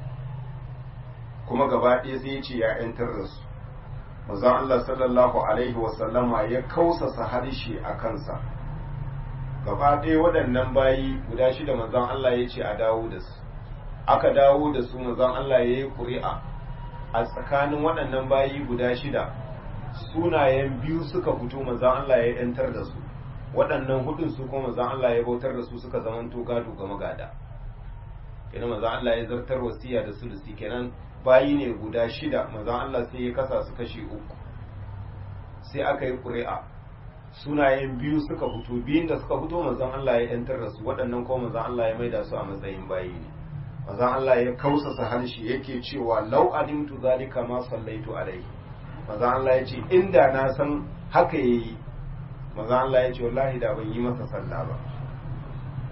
kuma gaba ɗaya sai ya ce ya yantar da su manzon Allah sallallahu alaihi wasallama ya kausasa harshe a kansa gaba ɗaya waɗannan bayi guda shida manzon Allah ya ce a dawo da su aka dawo da su manzon Allah ya yi ƙuri'a a tsakanin waɗannan bayi guda shida sunayen biyu suka fito manzon Allah ya yantar da su waɗannan hudun su kuma manzon Allah ya bautar da su suka zamanto gado ga magada kenan manzon Allah ya zartar wasiya da sulusi kenan bayi ne guda shida manzon Allah sai ya kasa su kashi uku sai aka yi ƙuri'a sunayen biyu suka fito biyun da suka fito manzon Allah ya yantar da su waɗannan kuma manzon Allah ya maida su a matsayin bayi ne manzon Allah ya kausasa harshe yake cewa lau alimtu zalika ma sallaitu alaihi manzon Allah ya ce inda na san haka yayi manzon Allah ya ce wallahi da ban yi masa sallah ba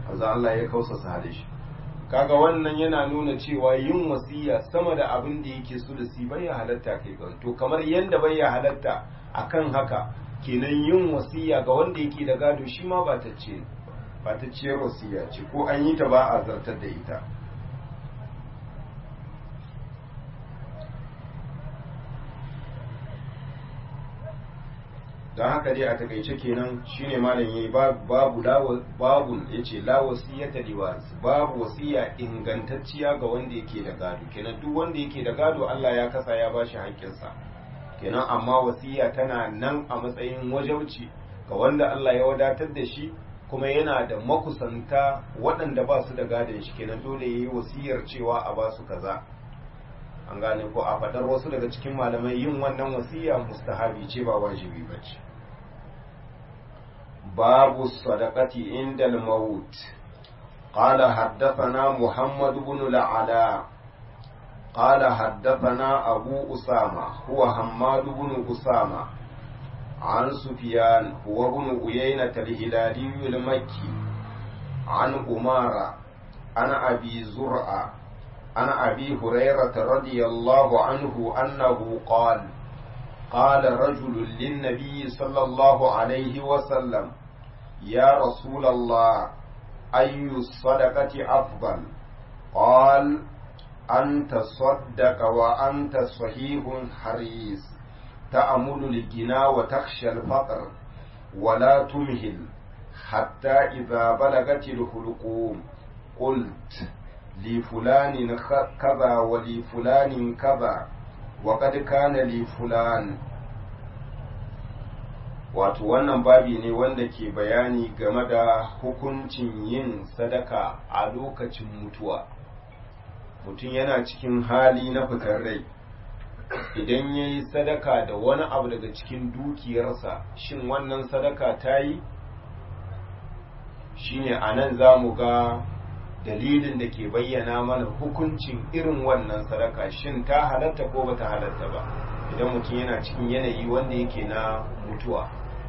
manzo Allah ya kausasa halishi kaga wannan yana nuna cewa yin wasiya sama da abin da yake so da si bai halatta kai ga to kamar yanda bai halatta akan haka kenan yin wasiya ga wanda yake da gado shi ma ba ta ce ba ta ciyar wasiya ce ko an yi ta ba a zartar da ita don haka dai a takaice kenan shine malam yayi babu babun yace la wasiyata liwaris babu wasiya ingantacciya ga wanda yake da gado kenan duk wanda yake da gado Allah ya kasa ya bashi haƙƙinsa kenan amma wasiya tana nan a matsayin wajauci ga wanda Allah ya wadatar da shi kuma yana da makusanta waɗanda ba su da gadon shi kenan dole yayi wasiyar cewa a ba su kaza an gane ko a faɗar wasu daga cikin malamai yin wannan wasiya mustahabi ce ba wajibi ba ce babu sadaqati inda al-maut قال حدثنا محمد بن العلاء قال حدثنا أبو أسامة هو حماد بن أسامة عن سفيان هو بن أيينة الهلالي المكي عن أمارة عن أبي زرعة عن أبي هريرة رضي الله عنه أنه قال قال رجل للنبي صلى الله عليه وسلم يا رسول الله أي الصدقة أفضل قال أن تصدق وأنت صحيح حريص تأمل الجنا وتخشى الفقر ولا تمهل حتى إذا بلغت الحلقوم قلت لفلان كذا ولفلان كذا وقد كان لفلان wato wannan babi ne wanda ke bayani game da hukuncin yin sadaka a lokacin mutuwa mutum yana cikin hali na fitar rai idan ya yi sadaka da wani abu daga cikin dukiyarsa shin wannan sadaka ta yi shine a nan za mu ga dalilin da ke bayyana mana hukuncin irin wannan sadaka shin ta halatta ko bata halatta ba idan mutum yana cikin yanayi wanda yake na mutuwa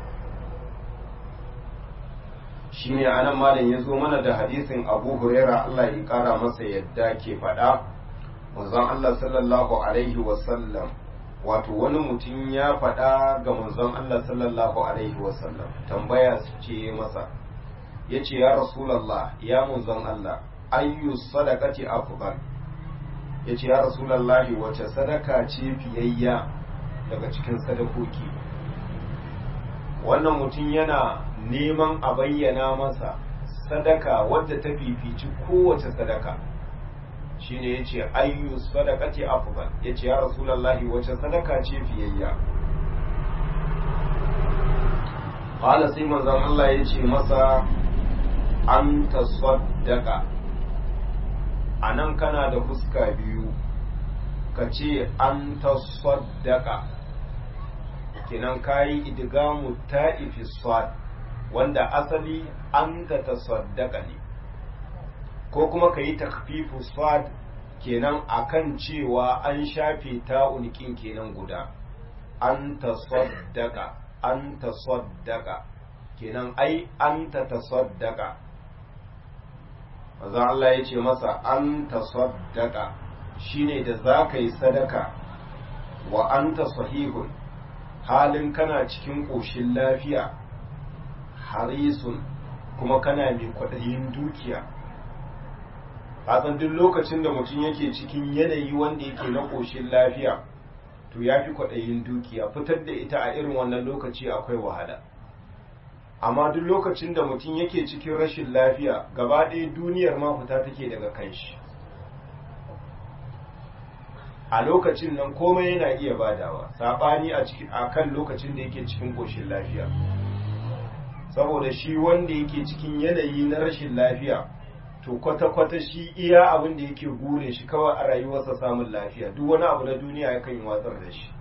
shine anan malam ya zo mana da hadisin abu huraira Allah ya kara masa yadda ke faɗa manzon Allah sallallahu alaihi wasallam wato wani mutum ya faɗa ga manzon Allah sallallahu alaihi wasallam tambaya su ce masa ya ce ya rasulallah ya manzon Allah ayyu sadaqati afdal ya ce ya rasulallah wace sadaka ce fiyayya daga cikin sadakoki wannan mutum yana neman a bayyana masa sadaka wadda ta fifici kowace sadaka shine ya ce ayyu sadaqati afdal ya ce ya rasulallah wace sadaka ce fiyayya qala sai manzon Allah ya ce masa an tasaddaka a nan kana da fuska biyu ka ce an tasaddaka kinan kayi idgamu ta'ifi sad wanda asali an ta tasaddaka ne ko kuma ka yi takfifu sad kenan akan cewa an shafe ta'un kin kenan guda an tasaddaka an tasaddaka kenan ai an ta tasaddaka maza Allah ya ce masa an tasaddaka shine da za ka yi sadaka wa an ta sahihun halin kana cikin ƙoshin lafiya harisun kuma kana mai kwaɗayin dukiya san duk lokacin da mutum yake cikin yanayi wanda yake na ƙoshin lafiya to ya fi kwaɗayin dukiya fitar da ita a irin wannan lokaci akwai wahala amma duk lokacin da mutum yake cikin rashin lafiya gaba ɗaya duniyar ma fita take daga kanshi a lokacin nan komai yana iya badawa saɓani a kan lokacin da yake cikin ƙoshin lafiya saboda shi wanda yake cikin yanayi na rashin lafiya to kwata-kwata shi iya abin da yake gure shi kawai a rayuwarsa samun lafiya duk wani abu na duniya yakan yi watsar da shi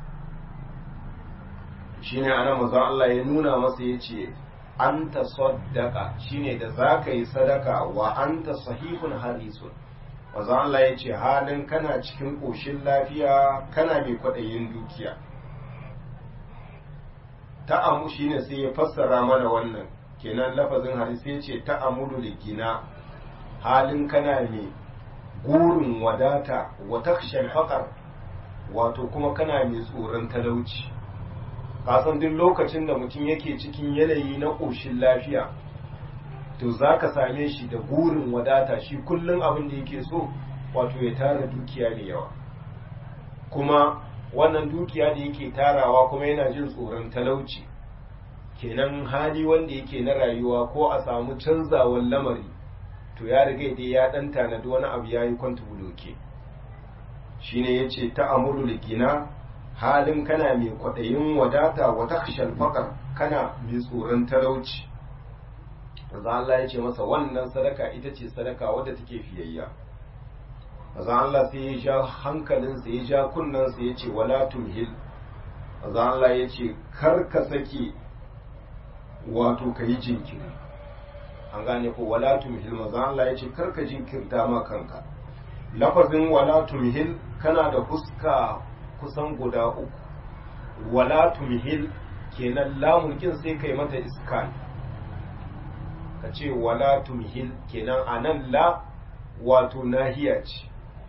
shine ana mazan Allah ya nuna masa ya ce an ta saddaka shine da za ka yi sadaka wa an ta sahihun harisun mazan Allah ya ce halin kana cikin ƙoshin lafiya kana mai kwaɗayin dukiya ta'amu shine sai ya fassara mana wannan kenan lafazin hadisi ce ta amulu da gina halin kana mai gurin wadata wa takshal faqar wato kuma kana mai tsoron talauci kasan duk lokacin da mutum yake cikin yanayi na ƙoshin lafiya to za ka same shi da gurin wadata shi kullum abin da yake so wato ya tara dukiya da yawa kuma wannan dukiya da yake tarawa kuma yana jin tsoron talauci kenan hali wanda yake na rayuwa ko a samu canzawan lamari to ya riga dai ya dan tanadi wani abu yayi kwanta buloke shine yace ta amuru ligina halin kana mai kwaɗayin wadata wa takshal faqar kana mai tsoron talauci Maza Allah ya ce masa wannan sadaka ita ce sadaka wadda take fiyayya Maza Allah sai ya ja hankalinsa ya ja kunnensa ya ce wala tumhil Maza Allah ya ce kar ka sake wato ka yi jinkiri an gane ko wala tumhil Maza Allah ya ce kar ka jinkirta ma kanka lafazin wala tumhil kana da fuska kusan guda uku wala tumhil kenan lamun kin sai kai mata iskan ka ce wala tumhil kenan anan la wato nahiya ce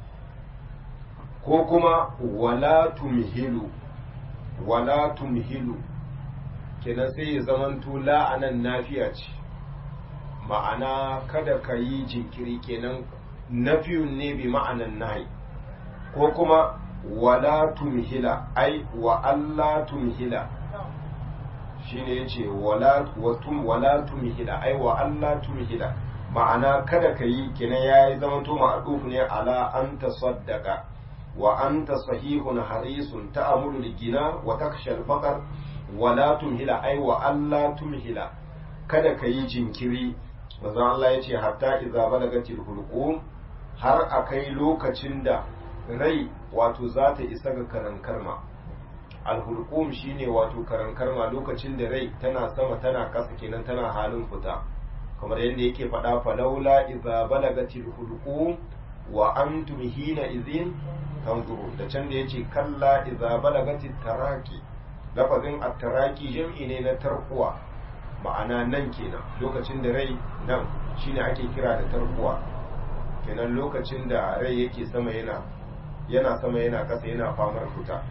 ko kuma wala tumhilu wala tumhilu kenan sai ya zamanto la anan nafiya ce ma'ana kada ka yi jinkiri kenan nafiyun ne bi ma'anan nahi ko kuma wala tumhila ai wa Allah tumhila shine yace wala watum wala tumhila ai wa Allah tumhila ma'ana kada ka yi kenan yayi zaman to ma'duf ne ala an tasaddaqa wa anta sahihun harisun ta'amulu ligina wa taksha al-faqr wala tumhila ai wa Allah tumhila kada ka yi jinkiri manzo Allah yace hatta idza balagatil hulqum har akai lokacin da rai wato za ta isa ga karankarma alhulqum shine wato karankarma lokacin da rai tana sama tana kasa kenan tana halin fita kamar yadda yake faɗa falaula idza balagatil hulqum wa antum hina idhin tanzuru da can da yace kalla idza balagatit taraki lafazin at-taraki jam'i ne na tarkuwa ma'ana nan kenan lokacin da rai nan shine ake kira da tarkuwa kenan lokacin da rai yake sama yana yana sama yana kasa yana famar fita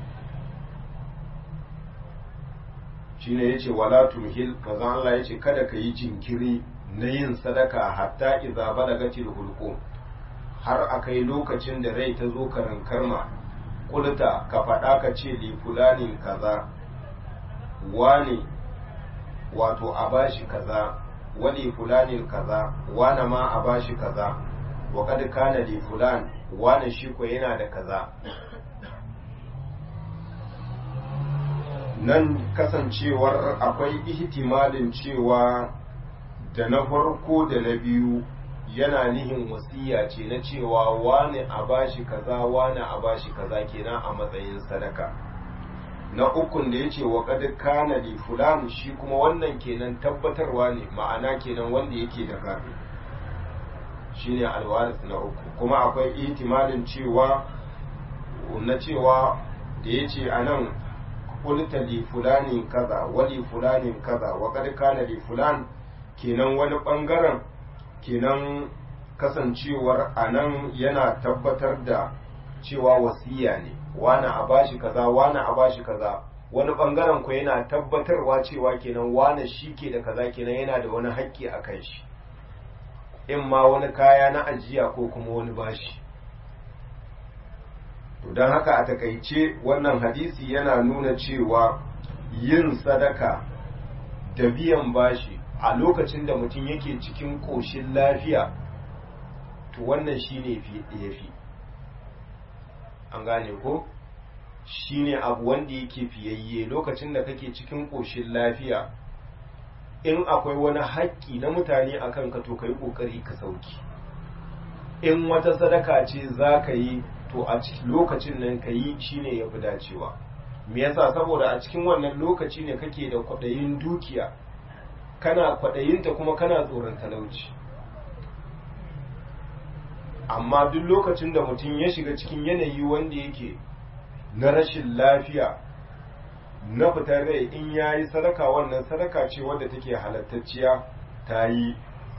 shine yace wala tumhil manzo Allah yace kada ka yi jinkiri na yin sadaka hatta idza balagatil hulqum har akai lokacin da rai ta zo karan karma kulta ka faɗa ka ce li fulanin kaza wani wato a bashi kaza wali fulanin kaza wana ma a bashi kaza wa kad kana li fulan wani shi ko yana da kaza nan kasancewar akwai ihtimalin cewa da na farko da na biyu yana nihin wasiya ce na cewa wani a bashi kaza wani a bashi kaza kenan a matsayin sadaka na ukun da ya ce wa kad kana li fulan shi kuma wannan kenan tabbatarwa ne ma'ana kenan wanda yake da gado shine alwaris na uku kuma akwai ihtimalin cewa na cewa da ya ce a nan kulta li fulanin kaza wali fulanin kaza wa kad kana li fulan kenan wani bangaren kenan kasancewar a nan yana tabbatar da cewa wasiya ne wani a bashi kaza wani a bashi kaza wani bangaren ku yana tabbatarwa cewa kenan wani shi ke da kaza kenan yana da wani haƙƙi a kan shi in ma wani kaya na ajiya ko kuma wani bashi to don haka a takaice wannan hadisi yana nuna cewa yin sadaka da biyan bashi a lokacin da mutum yake cikin ƙoshin lafiya to wannan shi ne ya fi an gane ko shi ne abu wanda yake fiyayye lokacin da kake cikin ƙoshin lafiya in akwai wani haƙƙi na mutane a kanka to ka yi ƙoƙari ka sauki in wata sadaka ce za ka yi to a lokacin nan ka yi shi ne ya fi dacewa me yasa saboda a cikin wannan lokaci ne kake da kwaɗayin dukiya kana kwaɗayinta kuma kana tsoron talauci amma duk lokacin da mutum ya shiga cikin yanayi wanda yake na rashin lafiya na fitar rai in ya yi sadaka wannan sadaka ce wadda take halattacciya ta yi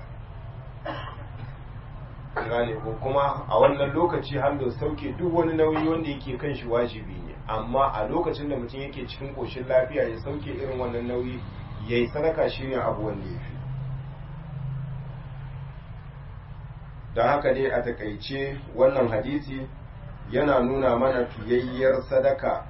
gane ko kuma a wannan lokaci har da sauke duk wani nauyi wanda yake kan shi wajibi ne amma a lokacin da mutum yake cikin koshin lafiya ya sauke irin wannan nauyi ya yi sadaka shi ne abu wanda ya fi don haka dai a takaice wannan hadisi yana nuna mana fiyayyar sadaka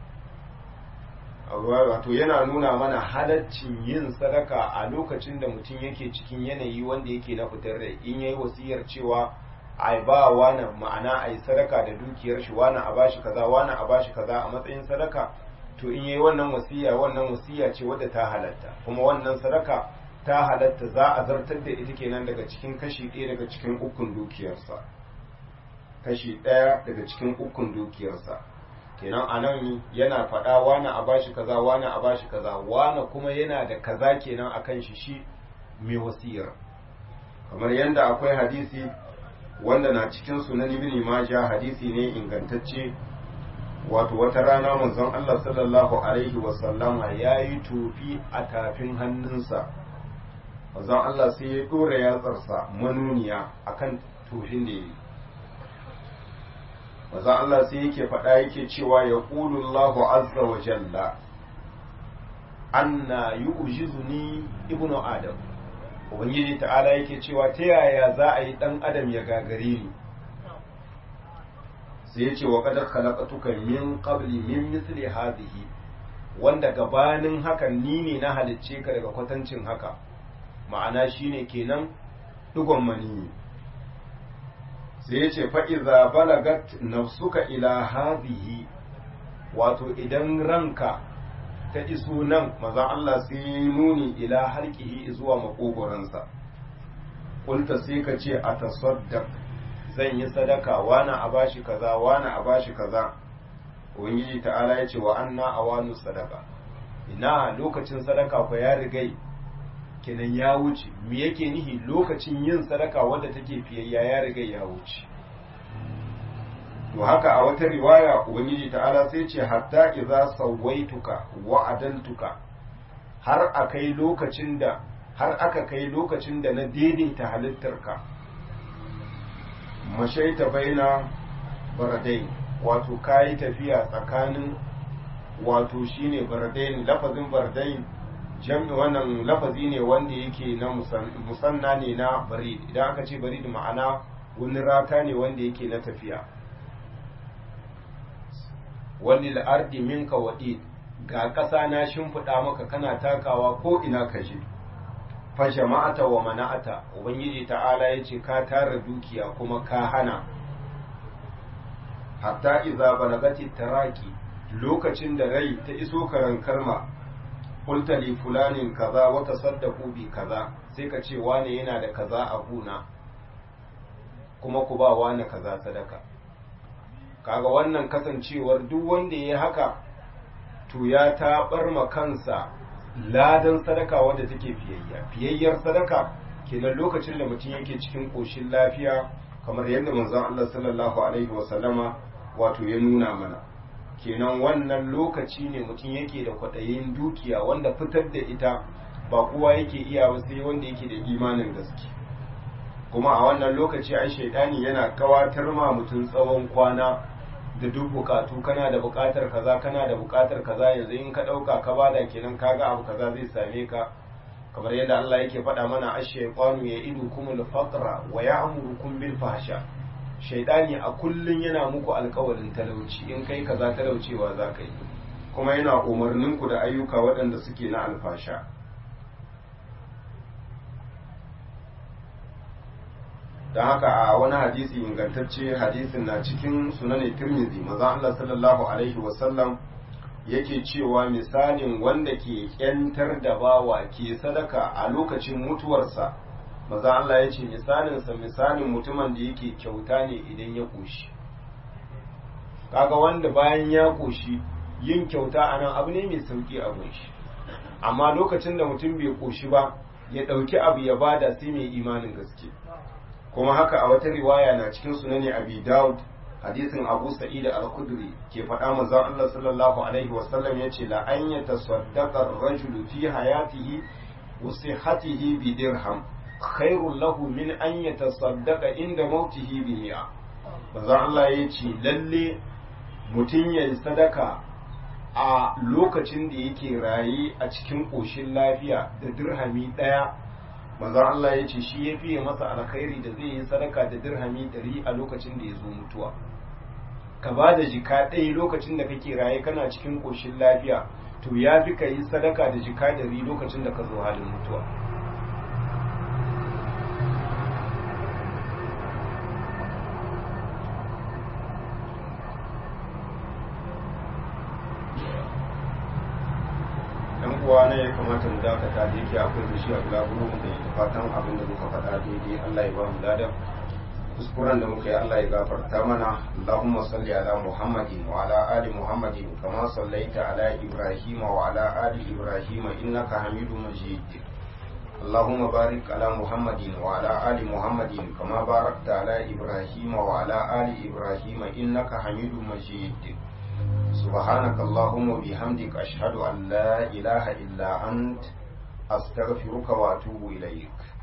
wato yana nuna mana halaccin yin sadaka a lokacin da mutum yake cikin yanayi wanda yake na fitar rai in yayi wasiyar cewa ai ba wani ma'ana ai sadaka da dukiyar shi wani a bashi kaza wani a bashi kaza a matsayin sadaka to in yayi wannan wasiya wannan wasiya ce wadda ta halatta kuma wannan sadaka ta halatta za a zartar da ita kenan daga cikin kashi ɗaya daga cikin ukun dukiyarsa kashi ɗaya daga cikin ukun dukiyarsa kenan a nan yana faɗa wani a bashi kaza wani a bashi kaza wani kuma yana da kaza kenan akan shi shi mai wasiyar kamar yadda akwai hadisi wanda na cikin sunan ibn majah hadisi ne ingantacce wato wata rana manzon Allah sallallahu alaihi wasallama ya yi tofi a tafin hannunsa manzon Allah sai ya ɗora yatsarsa manuniya akan tofin da ya yi manzon Allah sai yake faɗa yake cewa ya Allahu azza wa jalla anna yu'jizuni ibnu adam ubangiji ta'ala yake cewa ta yaya za a yi dan adam ya gagare ni sai ya ce wa qad khalaqtuka min qabli min misli hadhihi wanda gabanin hakan ni ne na halicce ka daga kwatancin haka ma'ana shine kenan dugon mani sai ya ce fa'iza balagat nafsuka ila hadhihi wato idan ranka ta iso nan maza Allah sai nuni ila harkihi zuwa makogoransa kulta sai ka ce a tasaddaq zan yi sadaka wani a bashi kaza wani a bashi kaza ubangiji ta'ala ya ce wa anna awanu sadaka ina lokacin sadaka ko ya rigai kenan ya wuce me yake nihi lokacin yin sadaka wadda take fiyayya ya riga ya wuce to haka a wata riwaya ubangiji ta'ala sai ce hatta idza sawaituka wa adaltuka har akai lokacin da har aka kai lokacin da na daidaita halittarka mashaita baina baradai wato kayi tafiya tsakanin wato shine baradain lafazin baradain jam'i wannan lafazi ne wanda yake na musanna ne na barid idan aka ce barid ma'ana wani rata ne wanda yake na tafiya wani la'ardi minka waɗi ga ƙasa na shimfiɗa maka kana takawa ko ina ka je fa jama'ata wa mana'ata ubangiji ta'ala ya ce ka tara dukiya kuma ka hana hatta iza balagati taraki lokacin da rai ta iso karan karma qulta li fulanin kaza wa tasaddaqu bi kaza sai ka ce wane yana da kaza a guna kuma ku ba wane kaza sadaka kaga wannan kasancewar duk wanda ya haka to ya taɓar ma kansa ladan sadaka wadda take fiyayya fiyayyar sadaka kenan lokacin da mutum yake cikin ƙoshin lafiya kamar yadda manzon Allah sallallahu alaihi wasallama wato ya nuna mana kenan wannan lokaci ne mutum yake da kwaɗayin dukiya wanda fitar da ita ba kowa yake iya ba sai wanda yake da imanin gaske kuma a wannan lokaci ai shaidani yana kawatar ma mutum tsawon kwana da duk bukatu kana da bukatar kaza kana da bukatar kaza yanzu in ka dauka ka bada kenan kaga abu kaza zai same ka kamar yadda Allah yake faɗa mana ash-shaytanu ya'idukumul faqra wa ya'murukum bil fahsha shaidani a kullun yana muku alkawarin talauci in kai kaza talaucewa za ka yi kuma yana umarnin ku da ayyuka waɗanda suke na alfasha don haka a wani hadisi ingantacce hadisin na cikin sunan tirmidhi maza Allah sallallahu alaihi wasallam yake cewa misalin wanda ke kyantar da bawa ke sadaka a lokacin mutuwarsa maza Allah ya ce misalinsa misalin mutumin da yake kyauta ne idan ya ƙoshi kaga wanda bayan ya ƙoshi yin kyauta a nan abu ne mai sauƙi a shi amma lokacin da mutum bai ƙoshi ba ya ɗauki abu ya bada sai mai imanin gaske kuma haka a wata riwaya na cikin sunani abi daud hadisin abu sa'id al-khudri ke faɗa manzon Allah sallallahu alaihi wasallam yace la an yatasaddaqa ar-rajulu fi hayatihi wa sihhatihi bi dirham khairul lahu min an yatasaddaqa inda mautihi bi mi'a manzon Allah yace lalle mutum yayi sadaka a lokacin da yake raye a cikin ƙoshin lafiya da dirhami ɗaya manzon Allah ya ce shi ya fiye masa alkhairi da zai yi sadaka da dirhami ɗari a lokacin da ya zo mutuwa ka ba da jika ɗaya lokacin da kake raye kana cikin ƙoshin lafiya to ya fi ka yi sadaka da jika ɗari lokacin da ka zo halin mutuwa uwa ne ya kamata mu dakata da yake akwai da shi a bulaguro mu da fatan abin da muka faɗa daidai Allah ya ba mu ladan kuskuren da muka yi Allah ya gafarta mana Allahumma salli ala Muhammadin wa ala ali Muhammadin kama sallaita ala Ibrahim wa ala ali Ibrahim innaka Hamidum Majid اللهم بارك على محمد وعلى آل محمد كما باركت على إبراهيم وعلى آل إبراهيم إنك حميد مجيد سبحانك اللهم وبحمدك أشهد أن لا إله إلا أنت أستغفرك وأتوب إليك